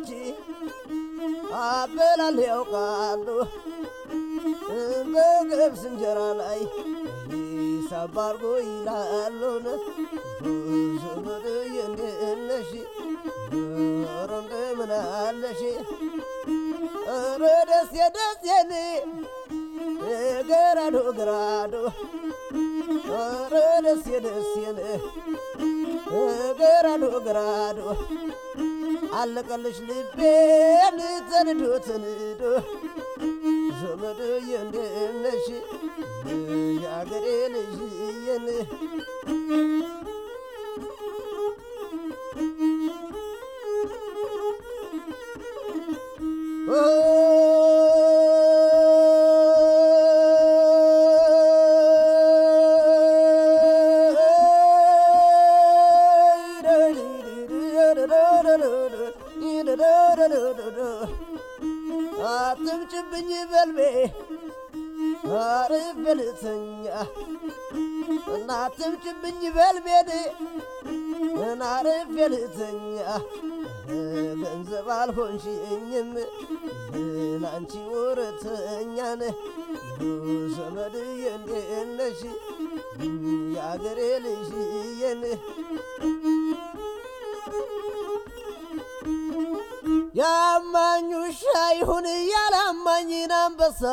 ሰዎች አበላል ያውቃሉ በገብስ እንጀራ ላይ ሂሳብ አድርጎ ይላሉን ዘመድዬ እንዴት ነሽ ኧረ እንደምን አለሽ ኧረ ደሴ ደሴን ገራዶ ገራዶ ኧረ ደሴ ደሴን ገራዶ ገራዶ አለቀልሽ ልቤን ተንዶ ተንዶ ዘመድዬ እንዴት ነሽ የአገሬ ልጅዬን አትምጭብኝ በልቤ አርፍ በልተኛ እናትምጭብኝ በልቤን እናርፍ በልተኛ ገንዘብ አልሆንሽኝም ላንቺ ወረተኛን ዘመድዬ እንዴት ነሽ የአገሬ ልጅዬን ያማኝ ውሻ ይሁን ያላማኝን አንበሳ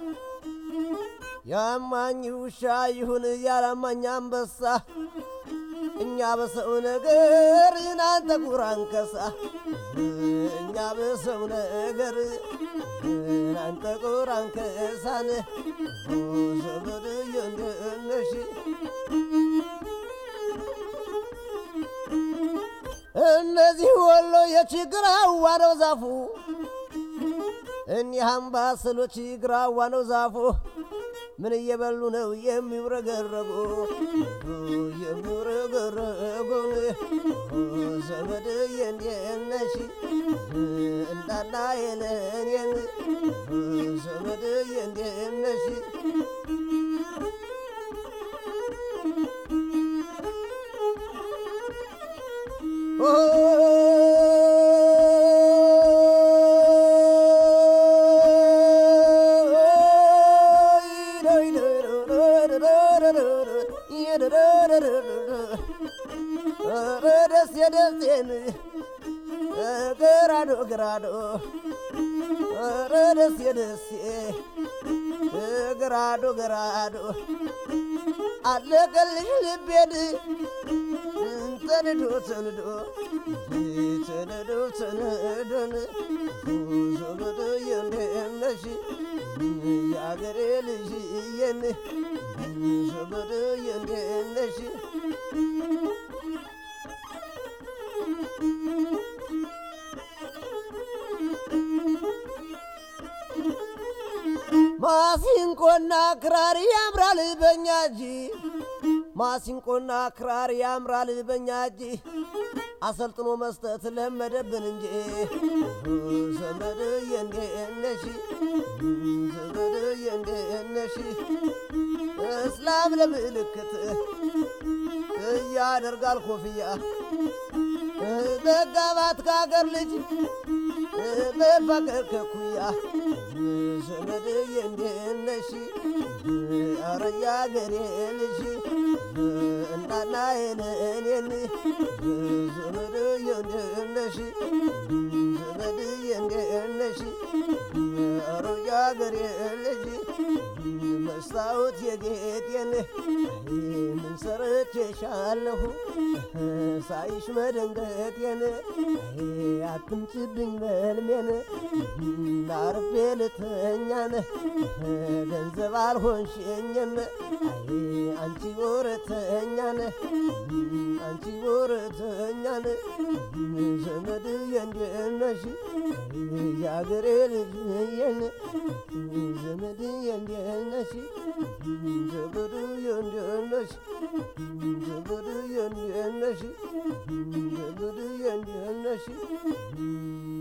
ያማኝ ውሻ ይሁን ያላማኝ አንበሳ እኛ በሰው ነገር እናንተ ቁራንከሳ እኛ በሰው ነገር እናንተ ቁራንከሳን ዘመድዬ እንዴት ነሽ እነዚህ ወሎ የችግራዋ ነው ዛፉ እኒህ አምባሰሎች ግራዋ ነው ዛፉ ምን እየበሉ ነው የሚውረገረጉ የሚውረገረጉን ዘመድዬ እንዴት ነሽ እንዳና የለኔን ዘመድዬ እንዴት ነሽ ደስ የደሴን ገራዶ ገራዶ ኧረ ደስ የደሴ ገራዶ ገራዶ አለቀልሽ ልቤን ተንዶ ተንዶ ተንዶ ተንዶን ዘመድዬ እንዴት ነሽ የአገሬ ልጅዬን ዘመድዬ እንዴት ነሽ ማሲንቆና ክራር ያምራል በኛ እጅ ማሲንቆና ክራር ያምራል በኛ እጅ አሰልጥኖ መስጠት ለመደብን እንጂ ዘመድዬ እንዴት ነሽ ዘመድዬ እንዴት ነሽ እስላም ለምልክት እያደርጋል ኮፍያ መጋባት ከአገር ልጅ መፋቀር ከኩያ ዘመድዬ እንዴት ነሽ ኧረ የአገሬ ልጅ እናና የለኔን ዘመድዬ እንዴት ነሽ ዘመድዬ እንዴት ነሽ ኧረ የአገሬ ልጅ መስታወት የጌጤን ምን ሰርቼሻለሁ ሳይሽ መደንገጤን አትምጭብኝ በልሜን አርፌ ልተኛን ገንዘብ አልሆንሽኝም አንቺ ወረተኛን አንቺ ወረተኛን ዘመድዬ እንዴት ነሽ የአገሬ ልጅዬን ዘመድዬ እንዴት ነሽ ዘመድዬ እንዴት ነሽ ዘመድዬ እንዴት ነሽ ዘመድዬ እንዴት ነሽ